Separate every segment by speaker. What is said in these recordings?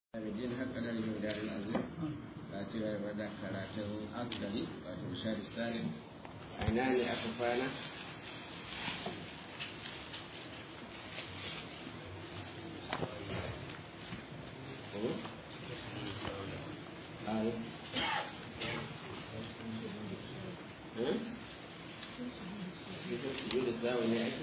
Speaker 1: Abidin haka da rikin jarin azim ta ci gaba da karatun akdari wato shari salim a ina ne aka kwana Sujudu sawa ne ake?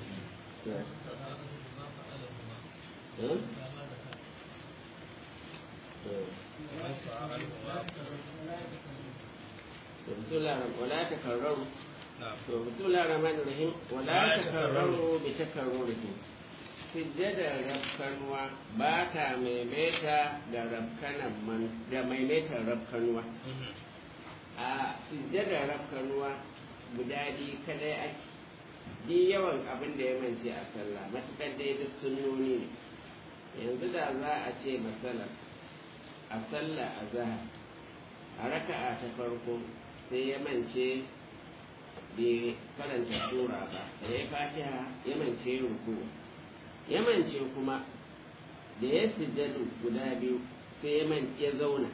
Speaker 1: بسم الله ولا تكرروا بسم الله الرحمن الرحيم ولا تكرروا بتكرره sujjadar rafkanuwa ba ta maimaita da rafkanan man da maimaitar rafkanuwa a sujjadar rafkanuwa guda biyu kadai ake di yawan abin da ya mance a sallah matukar dai duk sunnoni ne yanzu da za a ce masalar a sallah a zahar a raka'a ta farko sai ya mance bai karanta sura ba da ya fatiha ya mance ruku ya mance kuma da ya sujjadu guda biyu sai ya mance ya zauna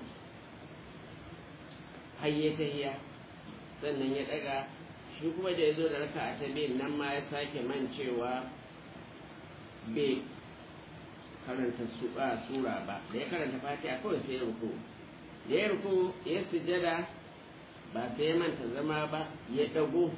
Speaker 1: har ya tahiya sannan ya daga shi kuma da ya zo da raka'a ta biyun nan ma ya sake mancewa bai karanta sura ba da ya karanta fatiha kawai sai ya ruku da ya ruku ya sujada ba sai ya manta zama ba ya dago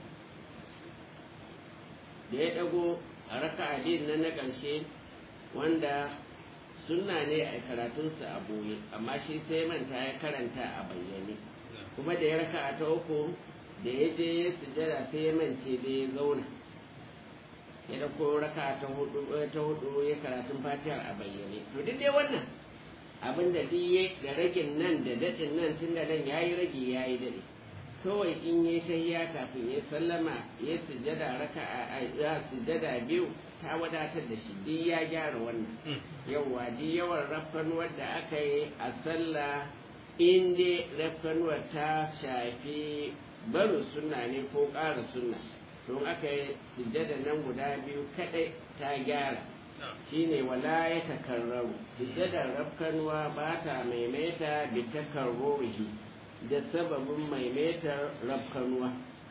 Speaker 1: da ya dago a raka abin nan na ƙarshe wanda sunna ne a karatunsa a boye amma shi sai ya manta ya karanta a bayyane kuma da ya raka ta uku da ya je ya sujada sai ya mance da ya zauna ya dauko raka ta hudu ta hudu ya karatun fatihar a bayyane to duk dai wannan abin da diye da ragin nan da dadin nan tun da nan yayi rage yayi dade kawai in yi tahiya kafin ya sallama ya sujjada raka a ya sujjada biyu ta wadatar da shi duk ya gyara wannan yawa duk yawan rafkanuwar da aka yi a sallah in dai rafkanuwar ta shafi barin sunna ne ko ƙara sunna don aka yi sujjada nan guda biyu kadai ta gyara shine wala ya takarraru sujjadar rafkanuwa ba ta maimaita bi takarrurihi da sababin maimaitar rafkanuwa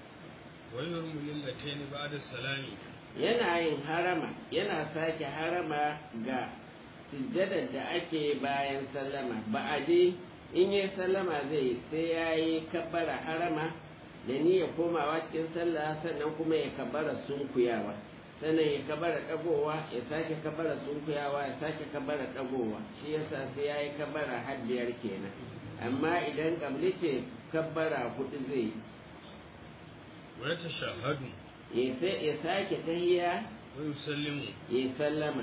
Speaker 1: yana yin harama yana sake harama ga sujjadar da ake bayan sallama ba'adi in yi sallama zai sai ya yi kabbara harama da niyya komawa cikin sallah sannan kuma ya kabara sunkuyawa sannan ya kabara dagowa ya sake kabara sunkuyawa ya sake kabara dagowa shi yasa sai yayi kabara har biyar kenan amma idan kabli ce kabara hudu zai
Speaker 2: wa tashahhadu
Speaker 1: ya sai ya sake tahiyya
Speaker 2: wa yusallimu
Speaker 1: ya sallama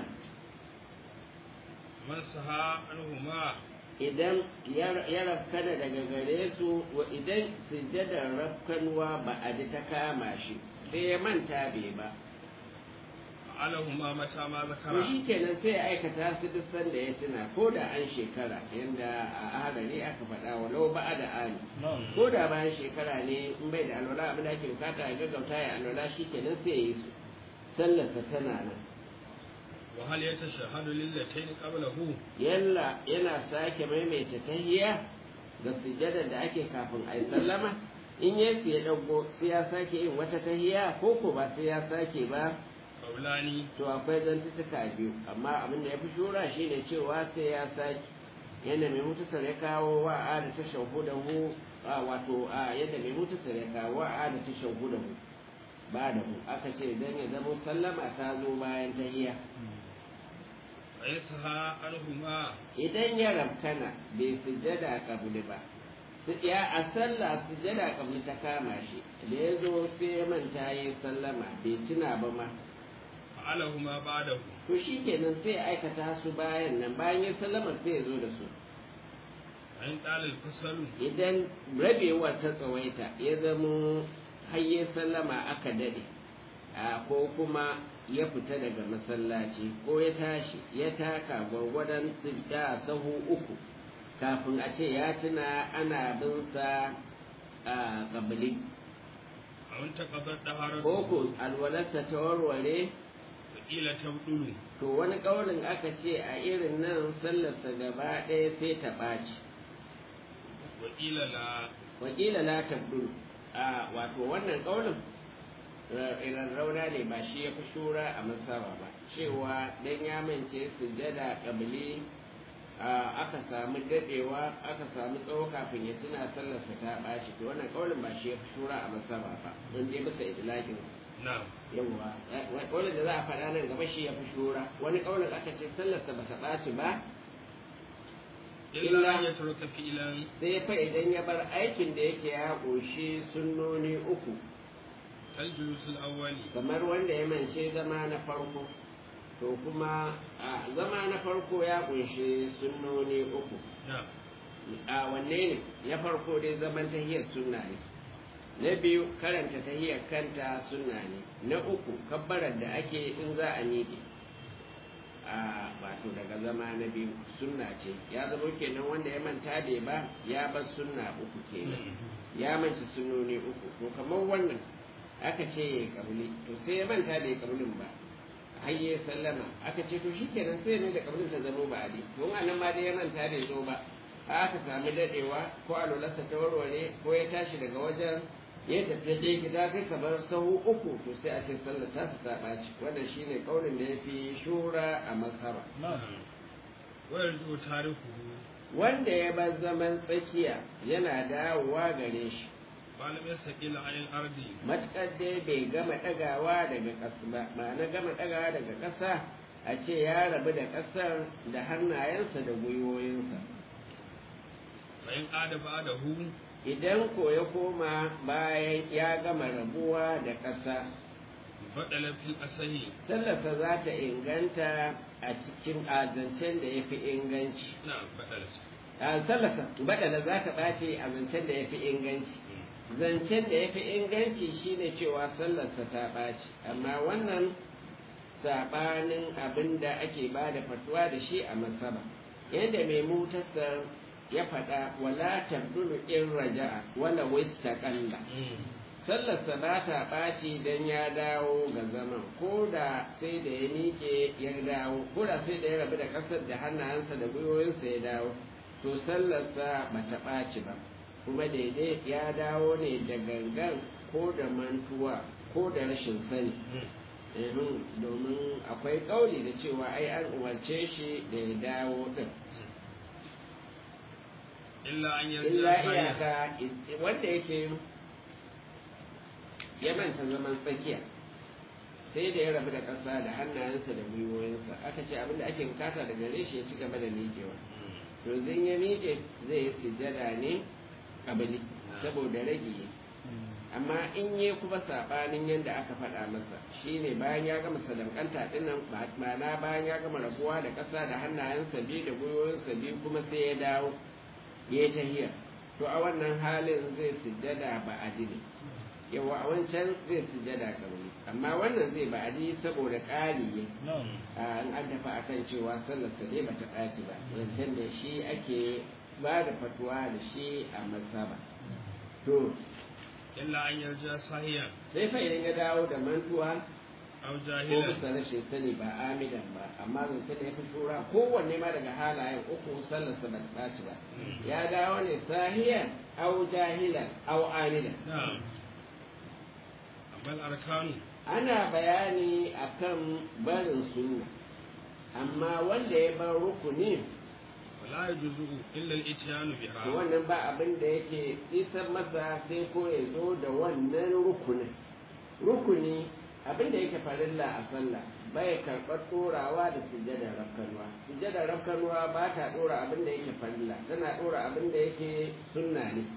Speaker 2: man saha anhuma
Speaker 1: idan ya rafkana daga gare su wa idan sujjadar rafkanuwa ba a ji ta kama shi sai ya manta bai ba
Speaker 2: alahuma mata ma
Speaker 1: to
Speaker 2: zakara
Speaker 1: shi kenan sai ya aikata su duk sanda ya tuna ko da an shekara yanda a hadari aka faɗa walau ba da ali ko da bayan shekara ne in bai da alwala abin da ake bukata ya gaggauta ya alwala shi kenan sai ya yi su sallarsa tana nan
Speaker 2: wa hal yatashahhadu lillatayn qablahu
Speaker 1: yalla yana sake maimaita tahiyya ga sujjadar da ake kafin a yi sallama in ya ya dago sai ya sake yin wata tahiyya ko ko ba sai ya sake ba
Speaker 2: qawlani
Speaker 1: to akwai zantuka biyu amma abin da ya fi shura shine cewa sai ya sake yadda mai mutusar ya kawo wa a da ta shahudahu wato a yadda mai mutusar ya kawo wa a da ta shahudahu ba da mu aka ce dan ya zama sallama ta zo bayan tahiyya
Speaker 2: wa yasaha anhuma
Speaker 1: idan ya rabkana bai sujjada kabuli ba ya a sallah sujjada kabuli ta kama shi da ya zo sai ya manta ya sallama bai tuna ba ma
Speaker 2: alahuma ba'dahu
Speaker 1: to shi kenan sai ya aikata su bayan nan bayan ya sallama sai ya zo da su
Speaker 2: ayin dalil fasalu
Speaker 1: idan rabewar ta tsawaita ya zamo har ya sallama aka dade a ko kuma ya fita daga masallaci ko ya tashi ya taka gwargwadon da sahu uku kafin a ce ya tuna ana bin sa a kabili
Speaker 2: a wanta kabar daharar
Speaker 1: ko ko alwalarsa ta warware
Speaker 2: wakila tabdulu
Speaker 1: to wani kaulin aka ce a irin nan sallarsa gaba ɗaya sai ta ɓaci
Speaker 2: wakila la
Speaker 1: wakila la tabdul a wato wannan kaulin irin rauna ne ba shi ya fi shura a masaba ba cewa dan ya mance sujjada kabili aka samu dadewa aka samu tsawo kafin ya tuna sallarsa ta ɓaci to wannan kaulin ba shi ya fi shura a masaba ba don dai bisa idlakin
Speaker 2: na'am
Speaker 1: yawwa kaulin da za a faɗa nan gaba shi ya fi shura wani kaulin aka ce sallarsa ba ta ɓaci ba
Speaker 2: illa an yatruka fi'lan
Speaker 1: sai fa idan ya bar aikin da yake ya ƙunshi sunnoni uku
Speaker 2: kal julusul awwali
Speaker 1: kamar wanda ya mance zama na farko to kuma a zama na farko ya ƙunshi sunnoni uku
Speaker 2: na'am
Speaker 1: a wanne ne ya farko dai zaman tahiyar sunna ne na biyu karanta tahiyar kanta sunna ne na uku kabbarar da ake in za a miƙe a wato daga zama na biyu sunna ce ya zama kenan wanda ya manta bai ba ya bar sunna uku kenan ya manci sunnoni uku to kamar wannan aka ce ya kabili to sai ya manta da ya kabilin ba har ya sallama aka ce to shikenan sai ne da kabilin ta zama ba adi to a nan ma dai ya manta bai zo ba aka sami dadewa ko alwalarsa ta warware ko ya tashi daga wajen ya tafi dai gida kai kamar sahu uku to sai a ce sallar ta ta ɓaci wannan shine kaunin da ya fi shura a masara
Speaker 2: wa yarju tarihu
Speaker 1: wanda ya bar zaman tsakiya yana dawowa gare shi
Speaker 2: malam yasqil ayil ardi
Speaker 1: matuƙar dai bai gama ɗagawa daga ƙasa ba ma'ana gama ɗagawa daga ƙasa a ce ya rabu da ƙasar da hannayensa da gwiwoyinsa
Speaker 2: fa in qada ba'dahu
Speaker 1: idan ko ya koma bayan ya gama rabuwa da ƙasa
Speaker 2: badala fil asahi
Speaker 1: sallarsa za ta inganta a cikin azancen da ya fi inganci
Speaker 2: na'am badala
Speaker 1: a sallarsa badala za ta ɓace a zancen da ya fi inganci zancen da ya fi inganci shine cewa sallarsa ta ɓaci amma wannan saɓanin abin da ake ba da fatuwa da shi a masaba yadda mai mutasar ya faɗa wala tabdulu in raja'a wala wista ƙalla sallarsa ba ta ɓaci don ya dawo ga zaman ko da sai da ya miƙe ya dawo ko da sai da ya rabu da ƙasar da hannayensa da gwiwoyinsa ya dawo to sallarsa ba ta ɓaci ba kuma daidai ya dawo ne da gangan ko da mantuwa ko da rashin sani domin akwai ƙauli da cewa ai an umarce shi da ya dawo ɗin
Speaker 2: illa an
Speaker 1: illa
Speaker 2: yarda
Speaker 1: iyaka wanda yake ya manta zaman tsakiya sai da ya rabu da ƙasa da hannayensa da gwiwoyinsa aka ce abinda ake bukata da gare shi ya ci gaba da miƙewa to zan ya miƙe zai yi sujjada ne kabili saboda rage amma in yi kuma saɓanin yadda aka faɗa masa shine bayan ya gama sadankanta dinnan ma'ana bayan ya gama rabuwa da ƙasa da hannayensa biyu da gwiwoyinsa biyu kuma sai ya dawo ya yi tahiyar to a wannan halin zai sujjada ba ne yawa a wancan zai sujjada kabili amma wannan zai ba saboda ƙari ne an an dafa akan cewa sallarsa dai bata ɗaci ba zancen da shi ake ba da fatuwa da shi a masaba to
Speaker 2: illa an yarda sahiyan
Speaker 1: sai fa idan ya dawo da mantuwa
Speaker 2: aw
Speaker 1: ko
Speaker 2: jahilan
Speaker 1: bisa rashin sani ba amidan ba amma zance da ya fi shura kowanne ma daga halayen uku sallarsa ba ta ɓaci ba ya dawo ne sahiyan au jahilan au amidan
Speaker 2: na'am amal arkanu
Speaker 1: ana bayani akan barin sunna amma wanda ya bar rukuni
Speaker 2: wala yajuzu illa al-ityanu biha
Speaker 1: to wannan ba abin da yake isar masa sai ko ya zo da wannan rukunin rukuni abin da yake farilla a sallah bai karɓar ɗorawa da sujjadar rafkanuwa sujjadar rafkanuwa ba ta ɗora abin da yake farilla tana ɗora abin da yake sunna ne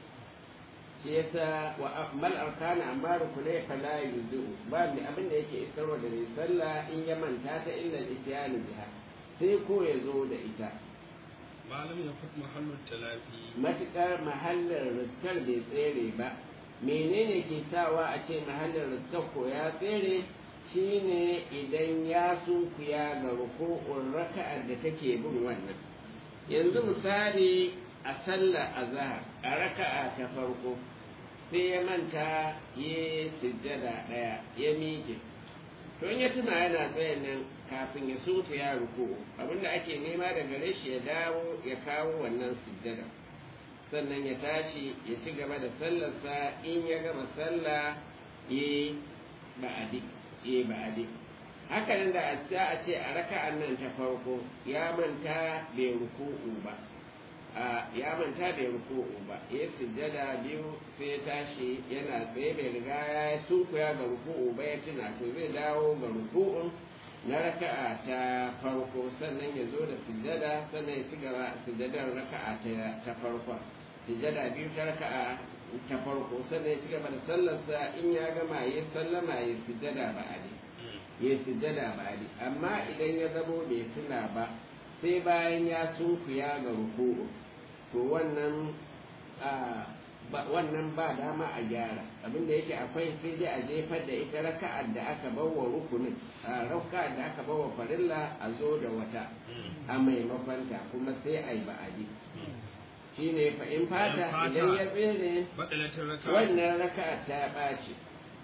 Speaker 1: shi yasa wa mal arkana amma rukunai fala yuzu ba mai abin da yake isarwa da mai sallah in ya manta ta illa ityanu biha sai ko ya zo da ita
Speaker 2: malam ya fut mahallu talafi
Speaker 1: matuƙar mahallin riskar bai tsere ba menene ke sawa a ce mahallin riskar ko ya tsere shine idan ya sunkuya ga ruku'un raka'ar da take bin wannan yanzu misali a sallar azhar a raka'a ta farko sai ya manta ya sujjada ɗaya ya miƙe to in ya tuna yana tsayin nan kafin ya sunku ya ruku abinda ake nema da gare shi ya dawo ya kawo wannan sujjada sannan ya tashi ya ci gaba da sallarsa in ya gama sallah ya ba'adi ya ba'adi haka nan da a ce a raka'an nan ta farko ya manta bai ruku'u ba ya manta bai ruku'u ba ya sujjada biyu sai tashi yana tsaye bai riga ya sunkuya ga ruku'u ba ya tuna to zai dawo ga ruku'un na raka'a ta farko sannan ya zo da sujjada sannan ya ci gaba sujjadar raka'a ta farko sujjada biyu ta raka'a ta farko sannan ya ci gaba da sallarsa in ya gama ya sallama ya sujjada ba ali ya sujjada ba ali amma idan ya zamo bai tuna ba sai bayan ya sunkuya ga ruku'u to wannan wannan ba dama a gyara abinda yake akwai sai dai a jefar da ita raka'ar da aka bawa rukunin a raka'ar da aka bawa farilla a zo da wata a maimakonta kuma sai a yi ba'adi shi ne in fata idan ya tsere wannan raka'ar ta ɓaci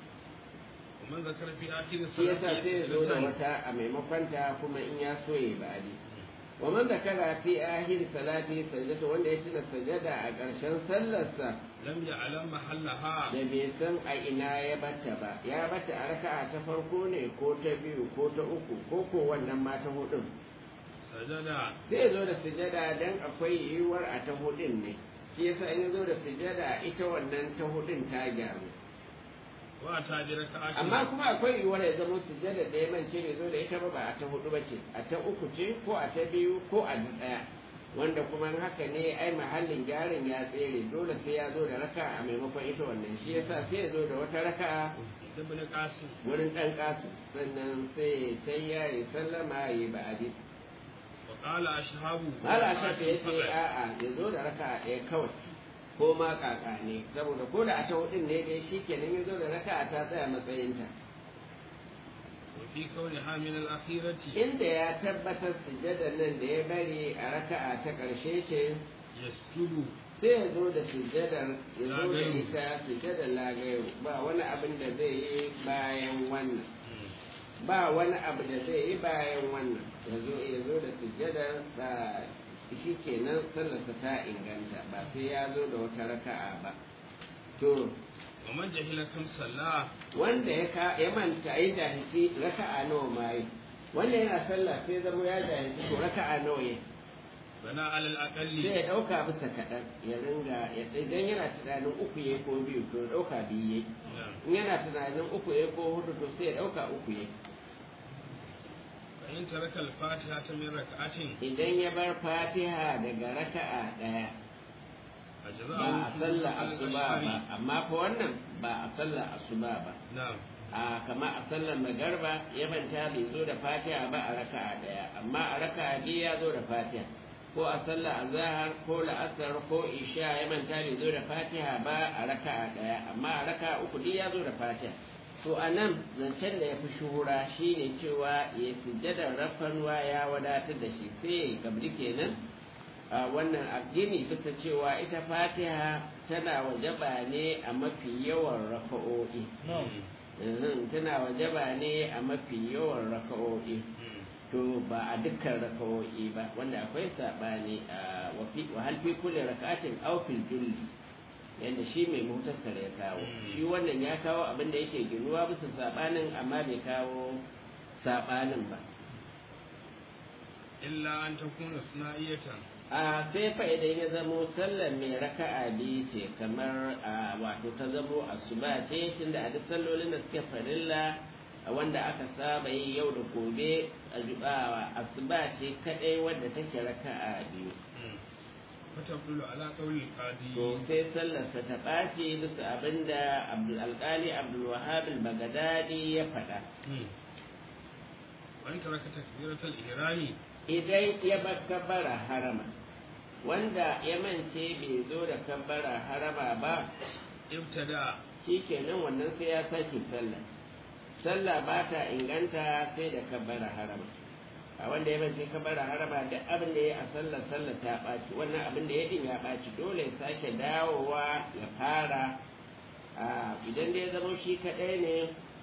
Speaker 1: shi yasa sai ya zo da wata a maimakonta kuma in ya so ya yi ba'adi ومن ذكر في آخر صلاته سجدة wanda ya tuna sajada a ƙarshen sallarsa
Speaker 2: lam ya'lam mahallaha
Speaker 1: da bai san a ina ya bata ba ya bata a raka'a ta farko ne ko ta biyu ko ta uku ko ko wannan ma ta hudun
Speaker 2: sajada
Speaker 1: zai zo da sujada dan akwai yiwuwar a ta hudun ne shi yasa in zo da sujada ita wannan ta hudun ta gyaru
Speaker 2: wa ta bi raka'atin
Speaker 1: amma kuma akwai yiwuwar ya zama sujada da ya mance bai zo da ita ba ba a ta hudu ba ce a ta uku ce ko a ta biyu ko a daya wanda kuma haka ne ai mahallin gyaran ya tsere dole sai ya zo da raka a maimakon ita wannan shi yasa sai ya zo da wata raka
Speaker 2: ibn qasim
Speaker 1: wurin dan kasu sannan sai sai ya yi sallama ya yi ba'adi
Speaker 2: wa qala ashhabu
Speaker 1: mala shafi ya ce a'a ya zo da raka ɗaya kawai ko ma kaka ne saboda ko da a ta hudun ne dai shi kenan ya zo da raka ta tsaya matsayinta
Speaker 2: wa fi kauniha min al-akhirati
Speaker 1: inda ya tabbatar sujjadar nan da ya bari a raka'a ta ƙarshe ce
Speaker 2: yasjudu
Speaker 1: sai ya zo da sujjadar ya zo da ita sujjadar lagayo ba wani abin da zai yi bayan wannan ba wani abu da zai yi bayan wannan ya zo ya zo da sujjadar da shi kenan sallarsa ta inganta ba sai ya zo da wata raka'a ba to
Speaker 2: wa man jahila kam salla
Speaker 1: wanda ya ka ya manta ya jahilci raka'a nawa ma yi wanda yana sallah sai zama ya jahilci to raka'a nawa yi
Speaker 2: bana alal
Speaker 1: sai
Speaker 2: aqalli
Speaker 1: ya dauka bisa kaɗan ya ringa ya idan yana tunanin uku yayi ko biyu to ya dauka biyu yayi in yana tunanin uku yayi ko hudu to sai ya dauka uku yayi
Speaker 2: fa in taraka al-fatiha ta min rak'atin
Speaker 1: idan ya bar fatiha daga raka'a daya ba a sallar asuba ba amma fa wannan ba a sallar asuba ba
Speaker 2: na'am
Speaker 1: a kama a sallar magarba ya manta bai zo da fatiha ba a raka'a daya amma a raka'a biyu ya zo da fatiha ko a sallar azhar ko la'asar ko isha ya manta bai zo da fatiha ba a raka'a daya amma a raka'a uku duk ya zo da fatiha to a nan zancen da ya fi shuhura shine cewa ya sujjadar rafanwa ya wadatar da shi sai ya gabri kenan a wannan addini bisa cewa ita fatiha tana wajaba ne a mafi yawan rafa'o'i Mhm, tana wajaba ne a mafi yawan raka'o'i to ba a dukkan raka'o'i ba wanda akwai saɓani a wafi wa halfi kulle raka'atin aw fil julli yadda shi mai mutasar ya kawo shi wannan ya kawo abin da yake ginuwa bisa saɓanin amma bai kawo saɓanin ba
Speaker 2: illa an takuna suna'iyatan
Speaker 1: a sai fa idan ya zamo sallar mai raka'a biyu ce kamar a wato ta zamo asuba ce tunda a duk sallolin da suke farilla a wanda aka saba yi yau da gobe a jubawa asuba ce kadai wadda take raka'a biyu
Speaker 2: fatabdulu ala qawli qadi
Speaker 1: to sai sallarsa ta ɓaci bisa abinda abdul alƙali abdul wahab al-baghdadi ya faɗa
Speaker 2: wa in taraka takbiratal ihrami
Speaker 1: idan ya bar kabbara harama wanda ya mance bai zo da kabbara harama ba
Speaker 2: ibtada
Speaker 1: shikenan wannan sai ya sake sallah sallah ba ta inganta sai da kabbara harama a wanda ya mance kabbara harama duk abin da ya a sallar sallar ta ɓaci wannan abin da ya din ya ɓaci dole ya sake dawowa ya fara a idan da ya zama shi kaɗai ne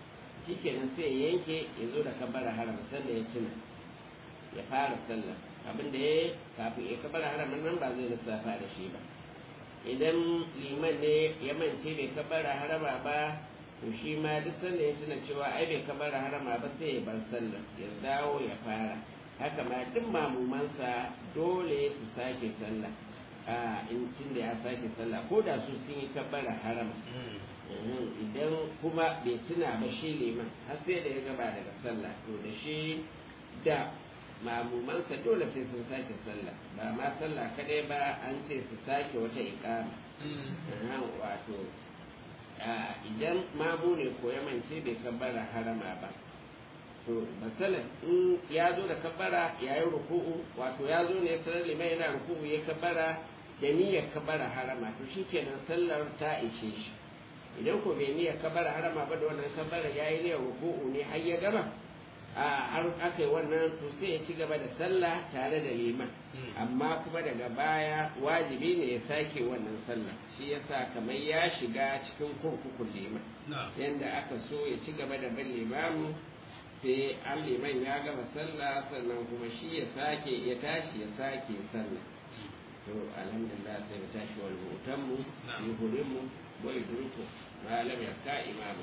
Speaker 1: shikenan sai ya yanke ya zo da kabara haram sanda ya tuna ya fara sallah abin da ya kafin ya kabara haramin nan ba zai lissafa da shi ba idan liman ne ya mance bai kabara harama ba to shi ma duk sanda ya tuna cewa ai bai kabara harama ba sai ya bar sallah ya dawo ya fara haka ma duk mamumansa dole su sake sallah a in tun da ya sake sallah ko da su sun yi kabara harama idan kuma bai tuna ba shi liman har sai da ya gaba daga sallah to da shi da mamumansa dole sai sun sake sallah ba ma sallah kadai ba an ce su sake wata ikama wato idan mamu ne ko ya mance bai kabbara harama ba to masalan in ya zo da kabbara ya yi ruku'u wato ya zo ne sanar liman yana ruku'u ya kabbara da niyyar kabbara harama to shi kenan sallar ta ishe shi idan ko bai niyyar kabbara harama ba da wannan kabbara ya yi niyyar ruku'u ne har ya gama a har aka yi wannan to sai ya ci gaba da sallah tare da liman amma kuma daga baya wajibi ne ya sake wannan sallah shi yasa kamar ya shiga cikin kurkukun liman yanda aka so ya ci gaba da bin limamu sai an liman ya gama sallah sannan kuma shi ya sake ya tashi ya sake sallah to alhamdulillah sai mu tashi wal hutanmu yuhurinmu wa yudriku ma lam yakka imamu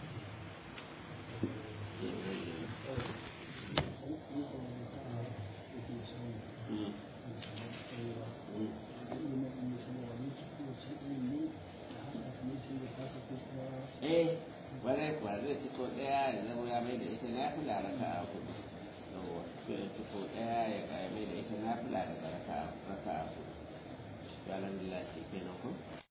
Speaker 1: eh wani kuwa zai ci ko ɗaya ya zama ya mai da ita na fi laraka a kudu sai ci ko ɗaya ya ga mai da ita na fi laraka a kudu alhamdulillah shi kenan ku